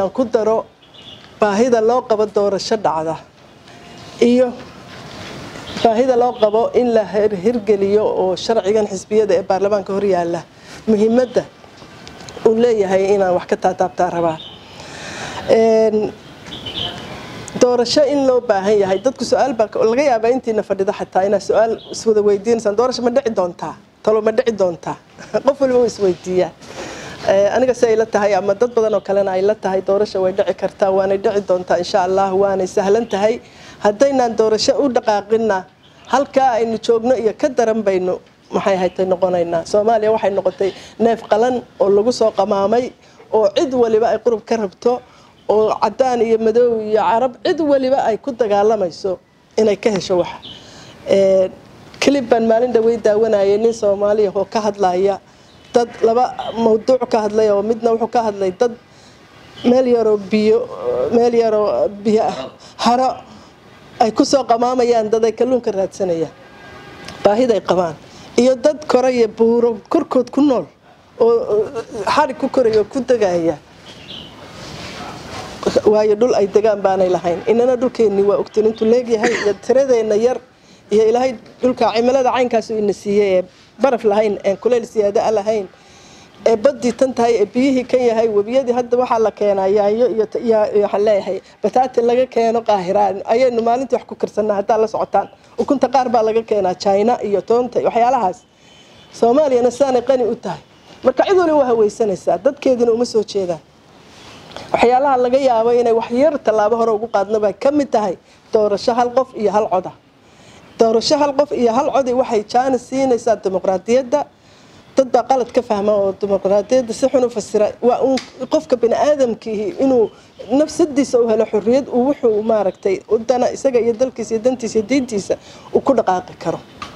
inaan ku daro baahida loo qabo doorasho dhacda iyo baahida loo qabo in la hirgeliyo oo sharcigan xisbiyada ee baarlamaanka hor yaalla muhiimadda uu leeyahay inaan wax ka taataabtaa rabaa doorasho in loo baahan yahay dadku su-aal baa laga yaabaa intiina fadhida xataa inaad su-aal iswada weydiinaysaan doorasho ma dhici doontaa talo ma dhici doontaa qof waliba uu isweydiiyaa aniga si ay la tahay ama dad badan oo kalena ay la tahay doorasho way dhici kartaa waanay dhici doontaa insha allah waanay sahlan tahay haddaynaan doorasho u dhaqaaqina halkaa aynu joogno iyo ka daran baynu maxay haytay noqonaynaa soomaaliya waxay noqotay neef qalan oo lagu soo qamaamay oo cid waliba ay qurub ka rabto oo cadaan iyo madow iyo carab cid waliba ay ku dagaalamayso inay ka hesho wax kelib baan maalin dhawey daawanayay nin soomaaliya oo ka hadlaya dad laba mawduuc ka hadlay oo midna wuxuu ka hadlay dad meel yaroo biyo meel yaroo biyo haro ay kusoo qamaamayaan dad ay kalluunka raadsanayaan baahiday qabaan iyo dad koraya buuro korkood ku nool oo xarig ku koraya oo ku degaya waayo dhul ay degaan baanay lahayn inana dhulkeennii waa ogtin intuu leegyahay iyo tiradeenna yar iyo ilaahay dhulka cimilada caynkaasu ina siiyey ee baraf lahayn een kuleyl siyaada a lahayn ee badii tan tahay ee biyihii kan yahay webiyadii hadda waxaa la keenaa yaayo iyo waxaan leeyahay bataati laga keeno qaahiraan ayaynu maalintii wax ku karsanaa haddaa la socotaan ukunta qaar baa laga keenaa china iyo toonta waxyaalahaas soomaaliyana sidaanay qani u tahay marka cid waliba waa haweysanaysaa dadkeedina uma soo jeedaan waxyaalaha laga yaabo inay waxyar tallaabo hore ugu qaadno bay ka mid tahay doorasho hal qof iyo hal coda doorasho hal qof iyo hal codi waxay jaana siinaysaa dimuqraadiyadda dad baa qalad ka fahma oo dimuqraadiyadda si xun u fasira waa uun qofka bini aadamkiihi inuu nafsadiisa u helo xorriyad uu wuxuu maaragtay dana isaga iyo dalkiisa iyo dantiisa iyo diintiisa uu ku dhaqaaqi karo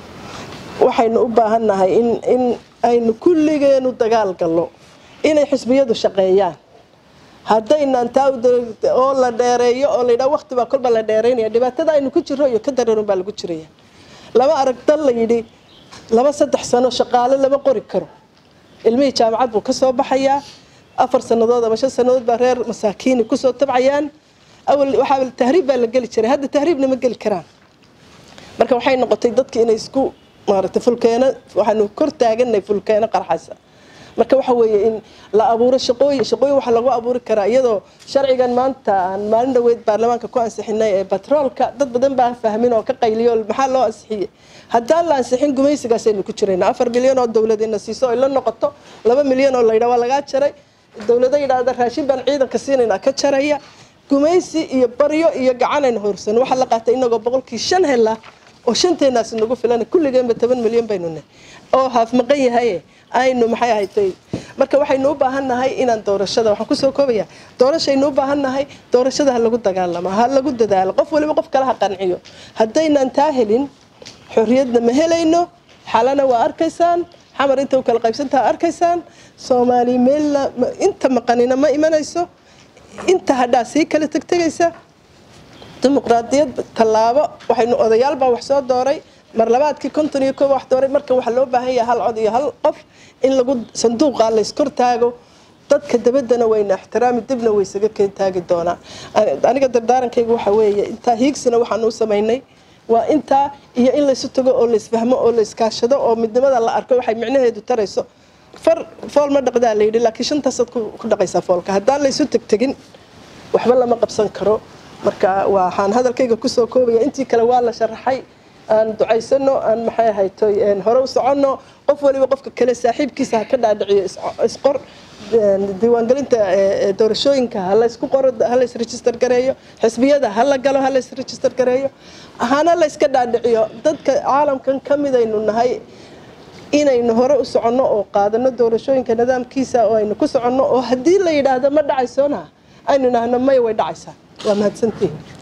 waxaynu u baahannahay in in aynu kulligeenu dagaal gallo inay xisbiyadu shaqeeyaan haddaynan taa oo la dheereeyo oo layidhaha waqti baa kolba la dheereynaya dhibaatada aynu ku jirro iyo ka dareerun baa lagu jiraya laba arag dal la yidhi laba saddex sano shaqaale lama qori karo ilmihii jaamacad buu kasoo baxayaa afar sannadood ama shan sannadood baa reer masaakiini kusoo tabcayaan awal waxaa tahriib baa la geli jiray hadda tahriibna ma geli karaan marka waxay noqotay dadki inay isku maaragtay fulkeeno waxaanu kor taaganay fulkeeno qarxasa marka waxa weeye in la abuuro shaqooyin shaqooyin waxaa lagu abuuri karaa iyadoo sharcigan maanta aan maalin dhaweyd baarlamaanka ku ansixinay ee batroolka dad badan baa fahmin oo ka qayliyo maxaa loo ansixiyey haddaan la ansixin gumaysigaasaynu ku jirayna afar milyan oo dowladina siiso ay la noqoto laba milyan oo laydhaa waa lagaa jaray dowlado yidhaahda raashin baan ciidanka siinayna ka jaraya gumaysi iyo baryo iyo gacanayna horsan waxaa la qaatay inagoo boqolkii shan hela oo shanteenaasi nagu filan kulligeenba toban milyan baynu nahay oo haaf maqan yahaye aynu maxay ahatay marka waxaynu u baahan nahay inaan doorashada waxaan kusoo koobaya doorashaynu u baahan nahay doorashada ha lagu dagaalamo ha lagu dadaalo qof waliba qof kale ha qanciyo haddaynaan taa helin xorriyadna ma helayno xalana waa arkaysaan xamar inta u kala qaybsantaha arkaysaan soomaali meelna inta maqanina ma imanayso inta hadhaa sii kala tegtegaysa dimuqraadiyad tallaabo waxaynu odayaal baa wax soo dooray mar labaadkii konton iyo koob wax dooray marka waxaa loo baahan yahay hal cod iyo hal qof in lagu sanduuqa layskor taago dadka dabaddana wayna ixtiraami dibna waysaga keen taagi doonaa aniga dardaarankayga waxa weeye intaa hiigsina waxaan u samaynay waa intaa iyo in laysu tago oo laysfahmo oo layskaashado oo midnimada la arko waxay micnaheedu tarayso far fool ma dhaqdaa layidhi laakiin shantaasaad ku dhaqaysaa foolka haddaan laysu tegtegin waxba lama qabsan karo marka waxaan hadalkayga kusoo koobaya intii kale waa la sharaxay aan ducaysano aan maxay ahaytoy hore u soconno qof waliba qofka kale saaxiibkiisa ha ka dhaadhiciyo isqor diiwaangelinta doorashooyinka ha laysku qoro ha lays register gareeyo xisbiyada ha la galo ha lays register gareeyo hana layska dhaadhiciyo dadka caalamkan ka midaynu nahay inaynu hore u soconno oo qaadano doorashooyinka nidaamkiisa oo aynu ku soconno oo haddii la yidhaahdo ma dhacaysona aynu nahno maya way dhacaysaa waa mahadsantihin